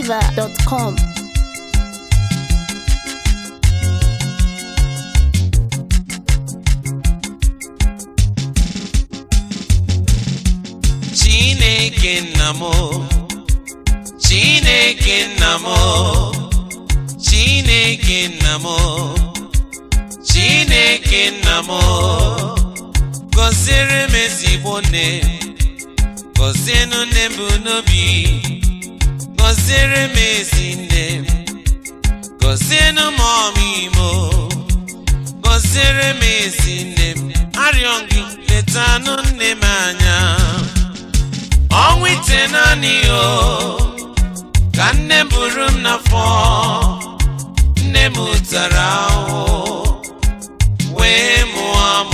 NigerFlavor.com. Chineke nna m Chineke nna m Chineke nna m Chineke nna m gọziere m ezigbo nne gọzienụ nne m bụ n'obi gọziere m ezi nne m gọzienụ m ọmịimo gọziere m ezi nne m arịọ gị letanụ nne m anya ọnwa ite naanị o ka nne m buru m n'afọ nne m tara ahụhụ wee mụọ m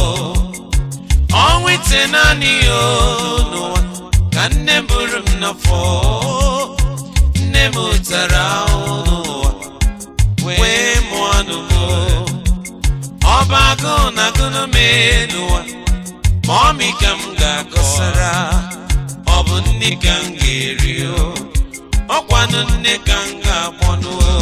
ọnwa ite naanị o n'ụwa ka nne m buru m n'afọ nne m tara ahụhụ n'ụwa wee mụọ nụ m ọba agụụ na agụụ mee n'ụwa ma ọmị ka m ga-akọsara ọ bụ nne ka m ga-eri o ọkwanụ nne ka m ga-akpọnụ o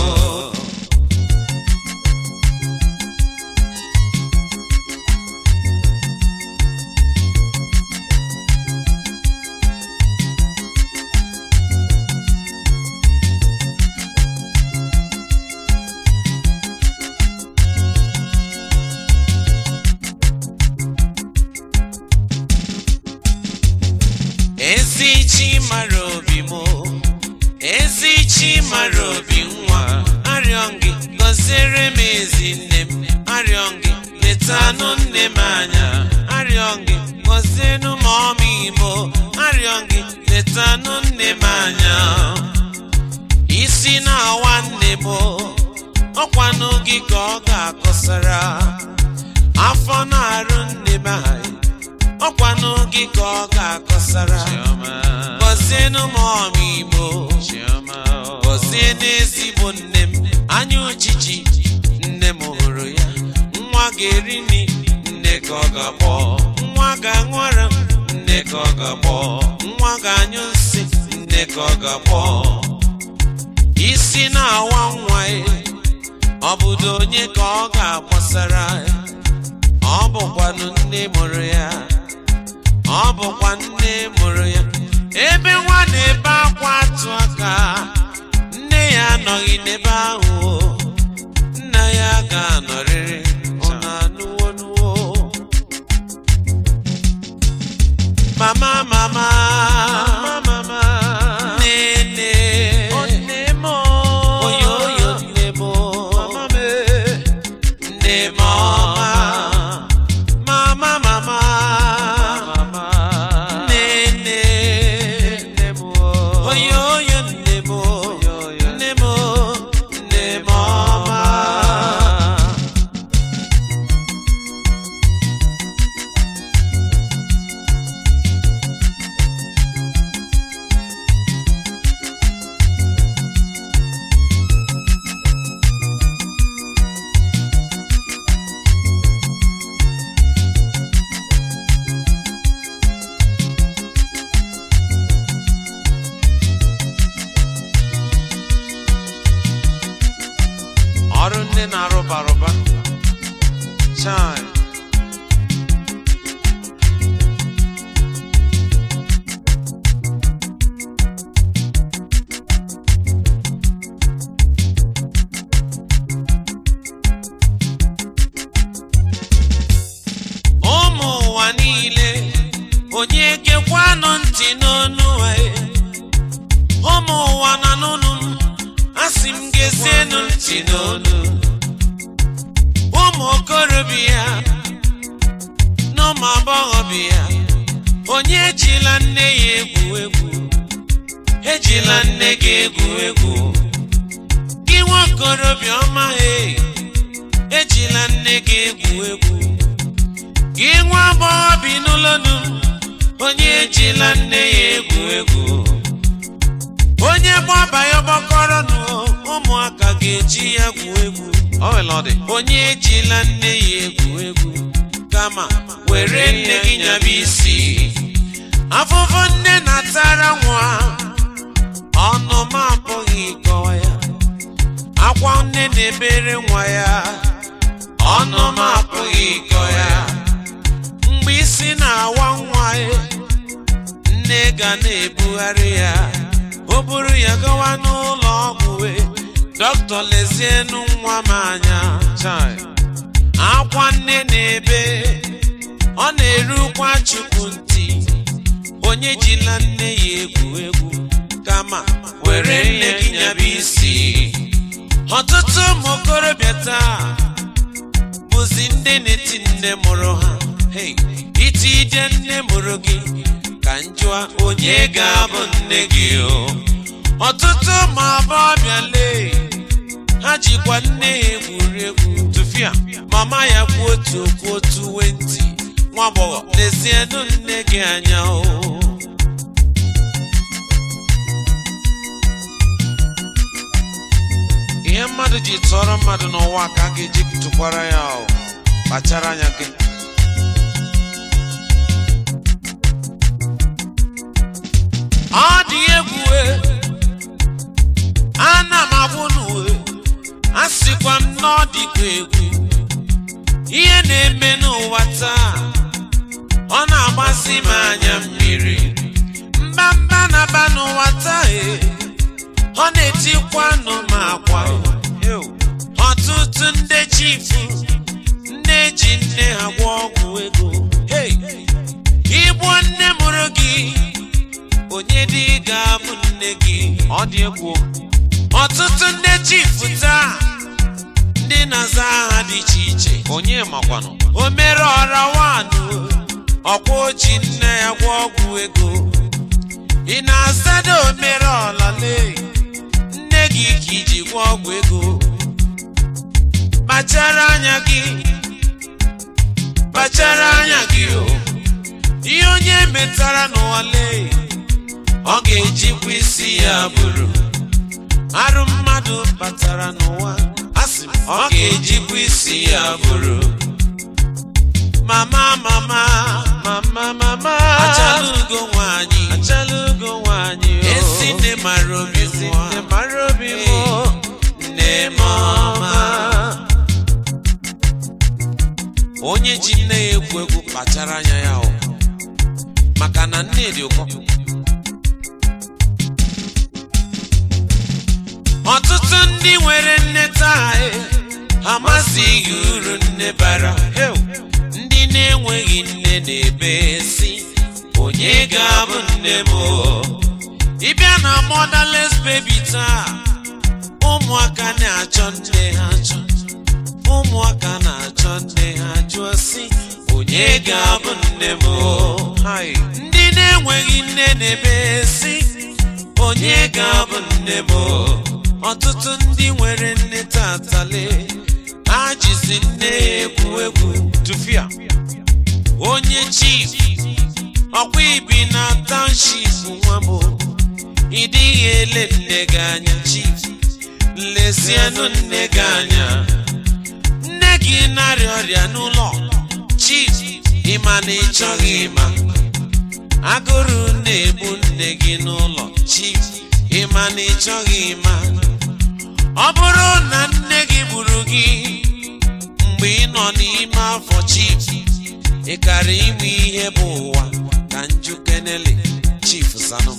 ezi chi mara obi m ezi chi mara obi nwa arịọ gị gọziere m ezi nne m arịọ gị letanụ nne m anya arịọ gị gọzienụ m ọmịimo arịọ gị letanụ nne m anya isi na-awa nne m ọkwanụ gị ka ọ ga-akọsara afọ na-arụ nne m anyị ọkwanụ gị ka ọ ga-akọsara gọzienụ m ọmịimo gọzie n'ezigbo nne m anya ojiji nne m hụrụ ya nwa ga-eri nri nne ka ọ ga-akpọ nwa ga-aṅụ ara nne ka ọ ga-akpọ nwa ga-anyụ nsị nne ka ọ ga-akpọ isi na-awa nwa ya ọ bụdo onye ka ọ ga-akpọsara ya ọ bụkwanụ nne mụrụ ya ọ bụkwa nne mụrụ ya ebe nwa na-ebe akwa atụ aka nne ya anọghị n'ebe ahụ o. nna ya ga-anọrịrị ọ na-anụwo nuwo mama mama mama nne nne nne m oyo oyo nne m mama m nne m ọma mama mama nne nne nne m oyo oyo nne m nne m nne m ọma ọrụ nne na-arụba arụba chai ụmụ ụwa niile onye gekwanụ ntị n'onu anyị ụmụ ụwa na n'onu m asị m gezienụ ntị n'onu ụmụ okorobịa na ụmụ agbọghọbịa onye ejila nne ya egwu egwu ejila nne gị egwu egwu gị nwa okorobịa ọma he ejila nne gị egwu egwu gị nwa agbọghọ bi n'ụlọnu onye ejila nne ya egwu egwu onye gbaba ya gbakọrọ nụ ụmụaka ga-eji ya gwuo egwu onye ejila nne ya egwu egwu kama were nne gị nyaba isi afụfụ nne na-atara nwa ọ ọnụ m apụghị ịkọwa ya akwa nne na-ebere nwa ya ọnụ m apụghị ịkọ ya mgbe isi na-awa nwa ya nne ga na-ebugharị ya o buru ya gawa n'ụlọ ọgwụ wee dọkịta lezienụ nwa m anya chai akwa nne na-ebe ọ na-erukwa chukwu ntị onye jila nne ya egwu egwu kama were nne gị nyaba isi ọtụtụ ụmụ okorobịa taa bụzi ndị na-eti nne mụrụ ha Hey, iti ide nne mụrụ gị ka njụa onye ga-abụ nne gị o ọtụtụ ụmụ agbọghọbịa lee ha jikwa nne ha egwuri egwu tụfịa mama ya kwu otu okwu otu wenti nwa agbọghọ lezienụ nne gị anya o ihe mmadụ ji tụọrọ mmadụ n'ụwa ka a ga-eji tụkwara ya o kpachara anya gị ọ dị egwu e, ana m agwụ n'uwe a sịkwa m na ọ dịkwa egwu ihe na-eme n'ụwa taa ọ na-agbasi m anya mmiri mbamba na-aba n'ụwa taa e ọ na-etikwanụ m akwa ọtụtụ ndị chifu nne ji nne ha gwọ ọgwụ ego Hey! igbuo nne mụrụ gị onye dị ga-abụ nne gị ọ dị egwu ọtụtụ ndị chifu taa ndị na-aza aha dị iche iche onye makwanụ o mere ọra wanụ ọkwa oji nne ya gwọ ọgwụ ego ị na-asado omere ọlale nne gị ka iji gwọ ọgwụ ego kpachara anya gị kpachara anya gị o ihe onye metara n'ụwa lee ọ ga-ejikwa isi ya bụrụ arụ mmadụ batara n'ụwa asị m ọ ga-ejikwa isi ya bụrụ mama mama mama mama achala ugo nwanyị achala ugo nwanyị esi nne mara obi nwa nne mara obi nwa nne mama onye ji nne ya egwu egwu kpachara anya ya o maka na nne dị ụkọ ọtụtụ ndị nwere nne taa e, amasịghị uru nne bara Heu! ndị na-enweghị nne na-ebe si onye ga-abụ nne m o?" ịbịa na motherless baby taa ụmụaka na-achọ nne ha achọ ụmụaka na-achọ nne ha jụọ si onye ga-abụ nne m o?" Hai! ndị na-enweghị nne na-ebe si onye ga-abụ nne m o?" ọtụtụ ndị nwere nne tatale ha jizi nne ya egwu egwu tụfịa onye chief ọkwa ibi na township nwa m ị dịghị ele nne gị anya chief lezienụ nne gị anya nne gị narịa ọrịa n'ụlọ chief ịma na ị chọghị ịma agụrụ na-egbu nne gị n'ụlọ chief ịma na ị chọghị ịma ọ bụrụ na nne gị gburu gị mgbe ị nọ n'ime afọ chief ị kara ime ihe bụ ụwa ka nju kenele chief sanum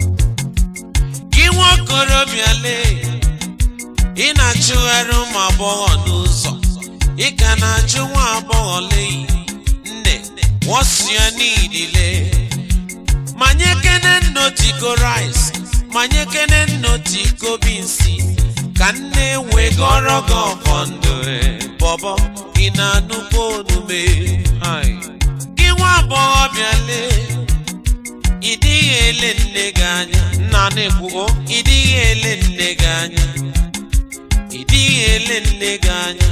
gị nwa okorobịa lee ị na-achụgharị ụmụ agbọghọ n'ụzọ ị ka na-achụ nwa agbọghọ lee nne wọsịa n'idile manye kene nnotiko rice manye kene nnotiko binsi ka nne wegọrọ gị ọfọ ndụ e. bọbọ ị na-anụkwa onume Hai. gị nwa agbọghọbịa lee ị dịghị ele nne gị anya nna na-ekwugo ị dịghị ele nne gị anya ị dịghị ele nne gị anya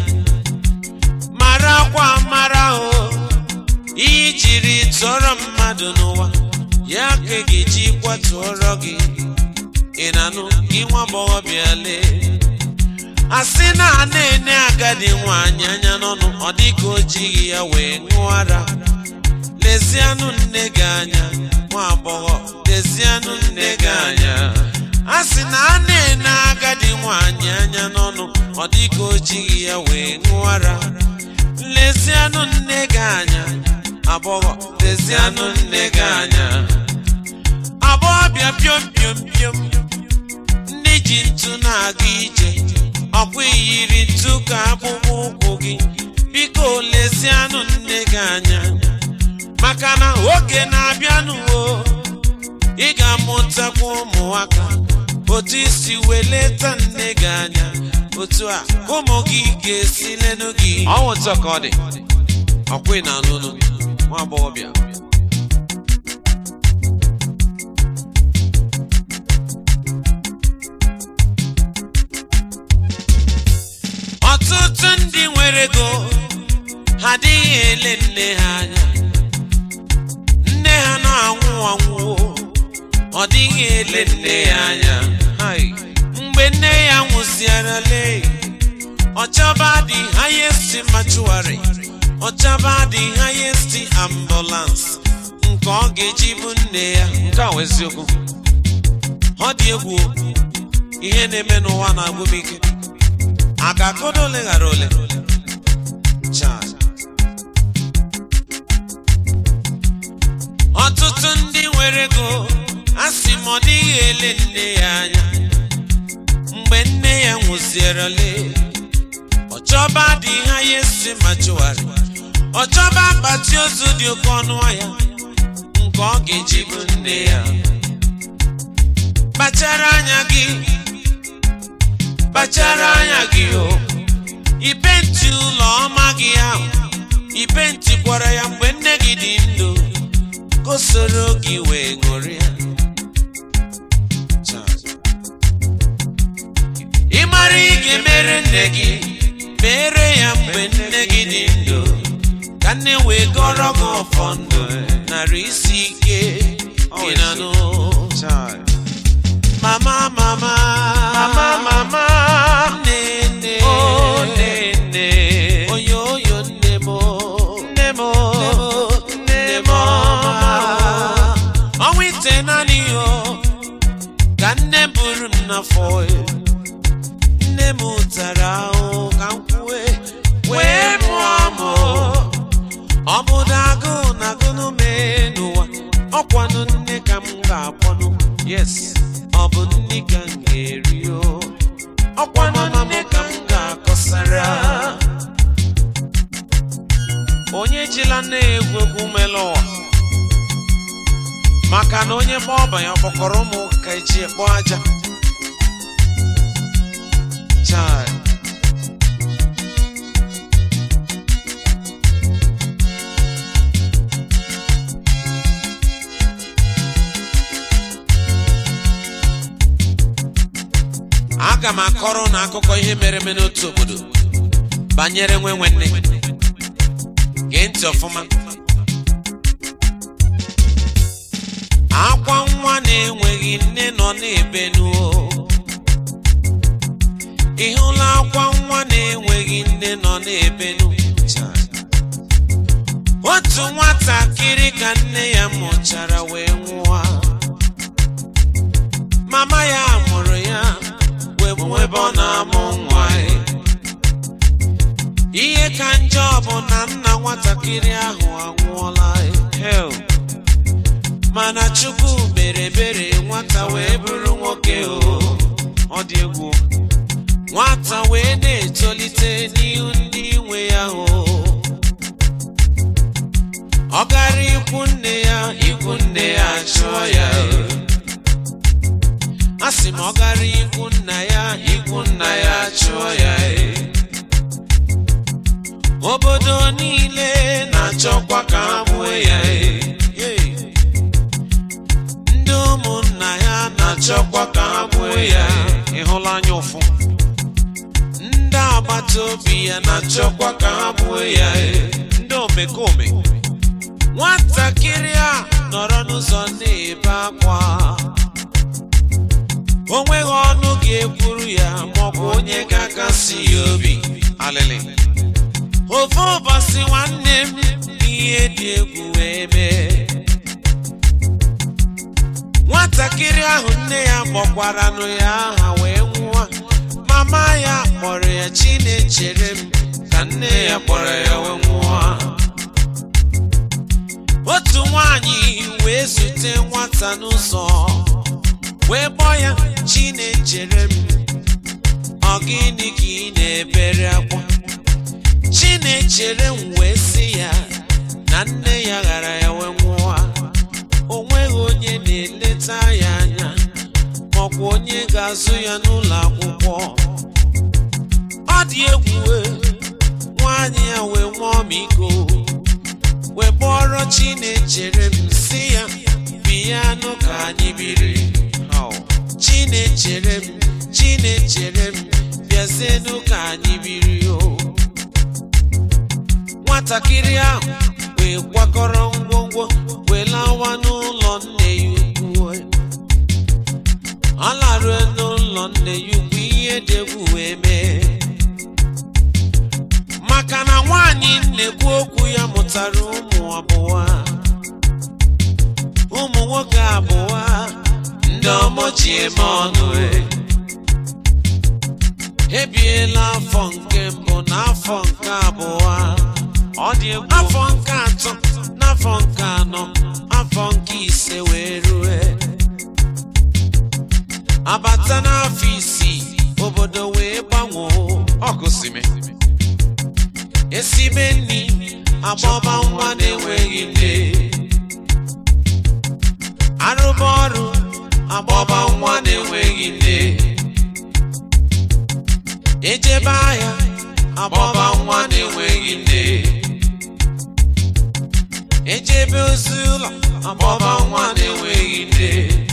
mara akwa mara o ihe jiri tụọrọ mmadụ n'ụwa ya ka ị ga-eji kwatụọrọ gị ị na-anụ gị nwa agbọghọbịa lee asị na a na-ene agadi nwaanyị anya n'ọnụ ọ dịka o jighị ya wee ṅụọ ara lezianụ nne gị anya nwa agbọghọ lezianụ nne gị anya a sị na a na-ene agadi nwanyị anya n'ọnụ ọ dịka o jighị ya wee ṅụara lezianụ nne gị anya agbọghọ lezianụ nne gị anya agbọghọbịa piom piom piom ndị ji ntụ na-aga ije ọkwa iyiri ntụ ka akpụkpọ ụkwụ gị biko lezianụ nne gị anya maka na oge na-abịanụ o ị ga-amụtakwa ụmụaka otu isi weleta nne gị anya otu a ụmụ gị ga-esi lenụ gị ọnwụta ka ọ dị ọkwa na anụnụ nwa agbọghọbịa ọtụtụ ndị nwere ego ha adịghị ele nne ha anya nne ha na-anwụ anwụ ọ dịghị ele nne ya anya Hai. mgbe nne ya nwụziarale ọchaba dị highest mortuary ọchaba dị highest ambulance nke ọ ga-eji bụ nne ya nke a wụ eziokwu ọ dị egwu o. ihe na-eme n'ụwa na-agwụ m ike a ga-akọdo ole ghara ole Chai. ọtụtụ ndị nwere ego a sị m ọ dịghị ele nne ya anya mgbe nne ya nwụzierele ọchọba dị ha ya esi ma chụwarị ọchọba akpati ozu dị oke ọnụ ahịa nke ọ ga-eji bụ nne ya kpachara anya gị kpachara anya gị o ipenti ụlọ ọma gị ahụ ipentikwara ya mgbe nne gị dị ndụ ka o soro gị wee ṅụrịa ị mara ị ga-emere nne gị mere ya mgbe nne gị dị ndụ ka nne wee gọrọ gị ọfọ ndụ narị isi ike gị na nụ mama mama Mama, mama. nne nne Oh, nne, nne. oyo oyo nne m Nne m, nne m ọma ọnwa ite naanị yo ka nne buru m n'afọ nne m tara ahụ ka m kwue wee mụọ m ọ bụ agụụ na agụnụ mee n'ụwa ọkwanụ nne ka m ga-akpọnụ yes ọ bụ nne ka m ga-eri o ọkwanụ nne ka m ga-akọsara onye ejila na-egwu egwu mele ụwa maka na onye gba ọba ya kpọkọrọ ụmụ ka eji ekpo aja Chai. aga m akọrọ na akụkọ ihe mere eme n'otu obodo banyere nwe nwanne gee ntị ọfụma akwa nwa na-enweghị nne nọ n'ebe nuo ị hụla akwa nwa na-enweghị nne nọ n'ebe nu otu nwatakịrị ka nne ya mụchara wee nwụọ mama ya mụrụ ya wee bụ ebe ọ na-amụ nwa ya. ihe ka njọ bụ na nna nwatakịrị ahụ anwụọla ya. Hell. mana chukwu mere ebere nwata wee bụrụ nwoke o Ọ dị egwu. nwata wee na-etolite n'ihu ndị nwe ya o ọ gara ikwu nne ya ikwu nne ya chụọ ya a sị m ọ gara ikwu nna ya ikwu nna ya chụọ ya obodo niile na-achọkwa ka ha gbuo ya ndị ụmụnna ya na-achọkwa ka ha gbuo ya Ị hụla anya ụfụ? ndị agbata obi ya na-achọkwa ka ha gbuo ya Ndị omekome. nwatakịrị a nọrọ n'ụzọ na-ebe akwa o nweghị ọnụ ga-ekwuru ya maọbụ onye ga-akasi ya obi Alịlị. ofe ụbọchị nwanne m ihe dị egwu wee mee nwatakịrị ahụ nne ya kpọkwaranụ ya aha wee nwụọ mama ya kpọrọ ya chinechere m ka nne ya kpọrọ ya wee nwụọ otu nwanyị wee zute nwata n'ụzọ wee kpọọ ya chinechere m ọ gịnị ka ị na-ebere akwa chinechere m wee sị ya na nne ya ghara ya wee nwụọ o nweghị onye na-eleta ya anya maọkwa onye ga-azụ ya n'ụlọ akwụkwọ ọ dị egwu e, nwaanyị ya wee nwee ọmịiko wee kpọrọ chinechere m si ya biyanụ ka anyị biri How? chinechere m chinechere m bịazienụ ka anyị biri o nwatakịrị ahụ wee kwakọrọ ngwongwo wee lawa n'ụlọ nne ya ukwu ọ larue n'ụlọ nne ya ukwu ihe dị egwu wee mee maka na nwaanyị nnekwu okwu ya mụtara ụmụ abụọ ụmụ nwoke abụọ ndị ọmọ ji eme ọnụ e. ebiela afọ nke mbụ na afọ nke abụọ Ọ dị egwu. afọ nke atọ n'afọ nke anọ afọ nke ise wee rue abata n'afọ isii obodo wee gbanwee Ọ gosimi. esibe nri agbọba nwa na-enweghị nne arụba ọrụ agbọba nwa na-enweghị nne ejebe ahịa agbọba nwa na-enweghị nne ejebe ozi ụlọ agbọba nwa na-enweghị nne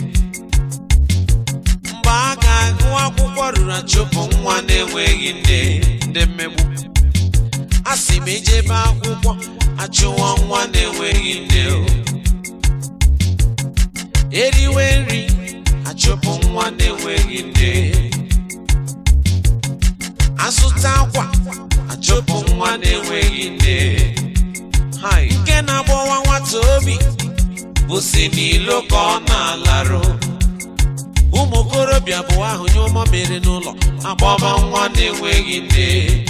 mgbe a ga-agụ akwụkwọ ruru achụpụ nwa na-enweghị nne Ndị mmegbu. a sị m ejebe akwụkwọ achụwa nwa na-enweghị nne o eriwe nri achụpụ nwa na-enweghị nne azụta akwa achụpụ nwa na-enweghị nne Hai. nke na-agbawa nwata obi bụ si n'ilo ka ọ na-alarụ ụmụ okorobịa bụ ahụ nye ụmụ mere n'ụlọ agbaba nwa na-enweghị nne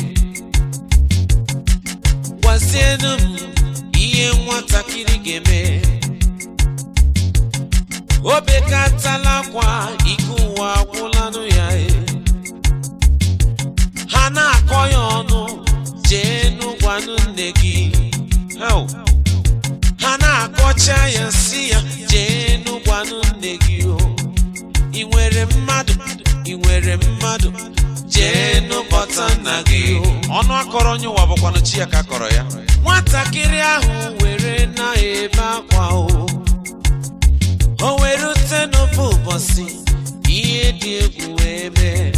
gwazienụ m ihe nwatakịrị ga-eme o bekatala akwa ike ụwa agwụlanụ ya e. ha na-akọ ya ọnụ jee n'ụgwanụ nne gị Hell. ha na-akọcha ya si ya jee n'ụgwanụ nne gị o ị nwere mmadụ ị nwere mmadụ jee n'ụbọta nna gị o Ọnụ akọrọ onye ụwa bụkwanụ chi ya ka akọrọ ya. nwatakịrị ahụ were na-ebe akwa o o were ute n'ofe ụbọchị ihe dị egwu wee mee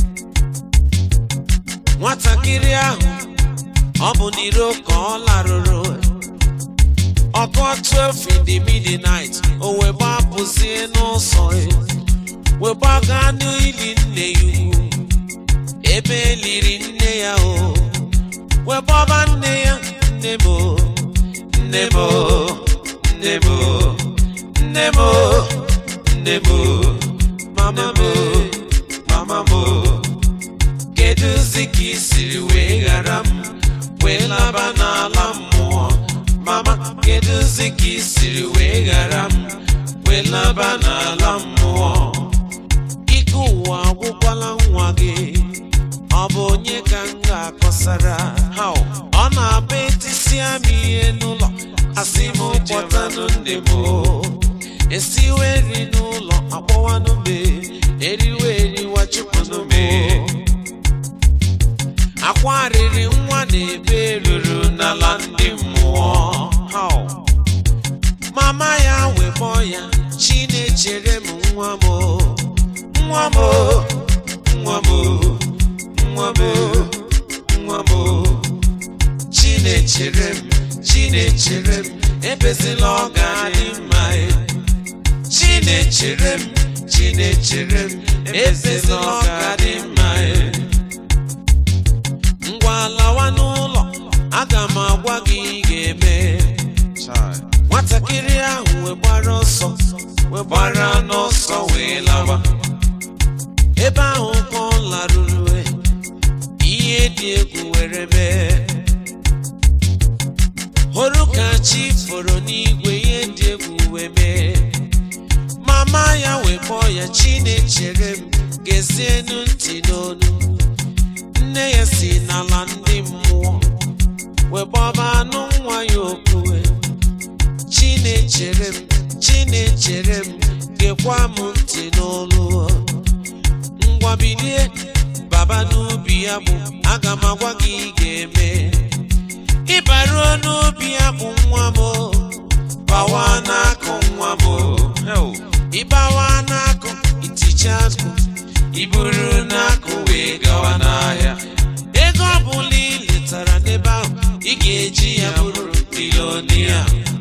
nwatakịrị ahụ ọ bụ n'iro ka ọ larụrụ ọkụ 12 in the midnight o wee gbapụzie n'ụzọ ya, wee gbaga n'ili nne ya ukwu ebe eliri nne ya o wee gbaba nne ya nne m o, nne m o, nne m o, nne m o, nne m o, mama m o, mama m o. kedụzi ka i siri wee ghara m wee laba n'ala mmụọ mama kedụzi ka i siri wee ghara m wee laba n'ala mmụọ ike ụwa agwụkwala nwa gị ọ bụ onye ka m ga-akọsara How? ọ na-abụ etisia m ihe n'ụlọ asị m kpọtanụ nne m o. esiwe nri n'ụlọ akpọwanụ mbe eriwe eriwa chụpụnụ m o. akwa riri nwa na-ebe ruru n'ala ndị mmụọ How? mama ya wekpọ ya chinechere m nwa m o, nwa m o, nwa m o, nwa m o, nwa m o. chinechere m chinechere m ebezila ọ ga-adị mma e. chinechere m chinechere m ebezila ọ ga-adị mma e. ngwa lawa n'ụlọ aga m agwa gị ị ga-eme Chai. nwatakịrị ahụ wee gbara ọsọ wee gbara n'ọsọ wee lawa ebe ahụ ka ọ laruru e, ihe dị egwu were mee hụrụ ka chi foro n'igwe ihe dị egwu wee mee mama ya wee kpọọ ya chinechere m gezienu ntị n'onu nne ya si n'ala ndị mmụọ wee gbaba anụ nwa ya okpue chinechere m chinechere m gekwa m ntị n'olu ngwa bilie baba n'ubi ya bụ aga m agwa gị ị ga-eme ịbaruo n'ubi ya bụ nwa m bawa n'akụ nwa m Hell. ịbawa n'akụ iticha akụ iburu n'akụ wee gawa n'ahịa ego ọbụla ị letara n'ebe ahụ ị ga-eji ya bụrụ bilonia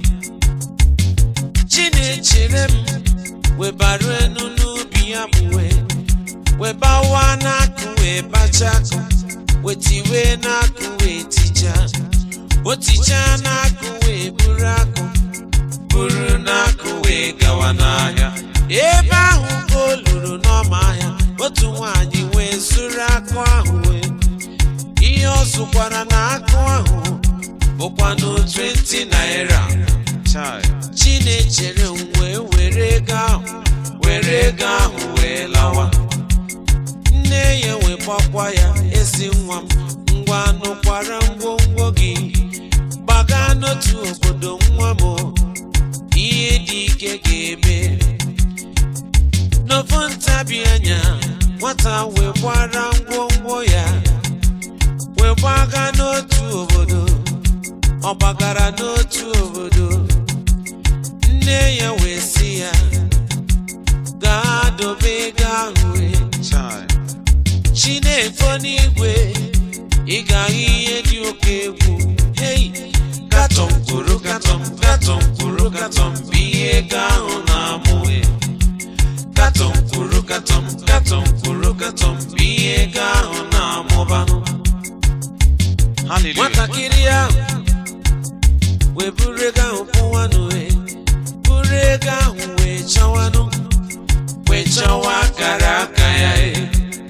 chinechere m webaru enu n'ubi ya bụ wee webawa n'akụ wee bacha akụ wetiwe n'akụ wee ticha o tichaa n'akụ wee buru akụ buru n'akụ wee gawa n'ahịa ebe ahụ ka o luru n'ọma ahịa otu nwaanyị wee zuru akụ ahụ wee ihe ọ zụkwara na akụ ahụ bụkwanụ 20 naira Chai. chinechere m wee were ego ahụ were ego ahụ wee lawa nne ya wee gbakwa ya ezi nwa m ngwa nụkwara ngwongwo gị gbaga n'otu obodo nwa m ihe dị ike ga-eme n'ofu ntabi anya nwata wee gbara ngwongwo ya wee gbaga n'otu obodo ọ gbagara n'otu obodo nne ya wee sị ya gaa dobe ego ahụ wee Chai. chinefo n'igwe ị ga-ahụ ihe dị oke egwu hei katọm kwuru katọm katọm kwuru katọm bụ ihe ego ahụ na-amụ katọm kwuru katọm katọm kwuru katọm bụ ihe ego ahụ na-amụbanụ Hallelujah. nwatakịrị ahụ wee buru ego ahụ pụwanụ wee buru ego ahụ wee chọwanụ wee chọwa akara aka ya e.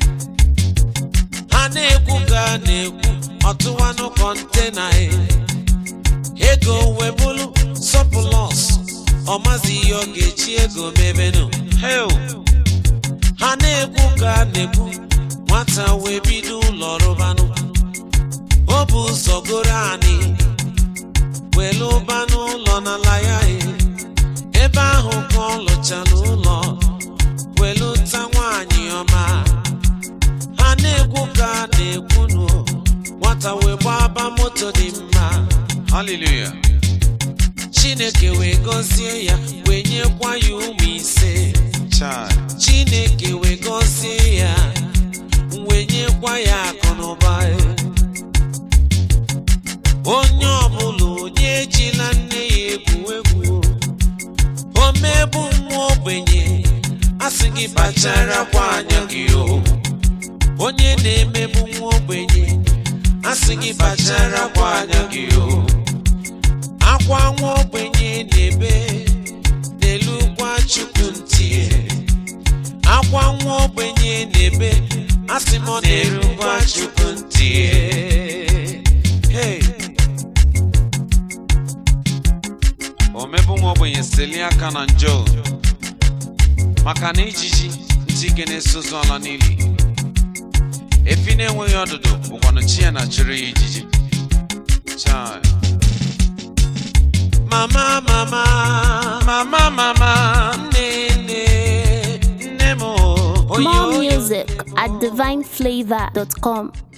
ha na-ekwu ka a na-ekwu ọtụwanụ kọntena e. ego wee bụrụ sọpụlọs ọmazi ihe ọ ga-eji ego mebenụ Hell. ha na-ekwu ka a na-ekwu nwata wee bido ụlọ rụbanụ o bụ ụzọ goro anị were ụba n'ụlọ n'ala ya e. ebe ahụ ka ọ lụchara ụlọ were ụta nwaanyị ọma ha na-ekwu ka a na-ekwu nụ nwata wee gbaba moto dị mma Hallelujah. chineke wee gọzie ya wee nyekwa ya ụmụ ise Chai. chineke wee gọzie ya wee nyekwa ya akụ na ụba onye ọbụla onye ejila nne ya egwu egwu o mebu nwa ogbenye asị gị kpacharakwa anya gị o onye na-emebu nwa ogbenye asị gị kpacharakwa anya gị o akwa nwa ogbenye na-ebe n'elukwa chukwu ntị akwa nwa ogbenye na-ebe asị m ọ na-erukwa chukwu ntị hey. Omebu nwa ogbenye selie aka na njọ maka na ijiji ntị ike na-esozu ala n'ili efi na-enweghị ọdụdụ bụkwanụ chi ya na chịrị ya ijiji Chai. mama mama mama mama nne nne nne m oyo More music at divineflavor.com.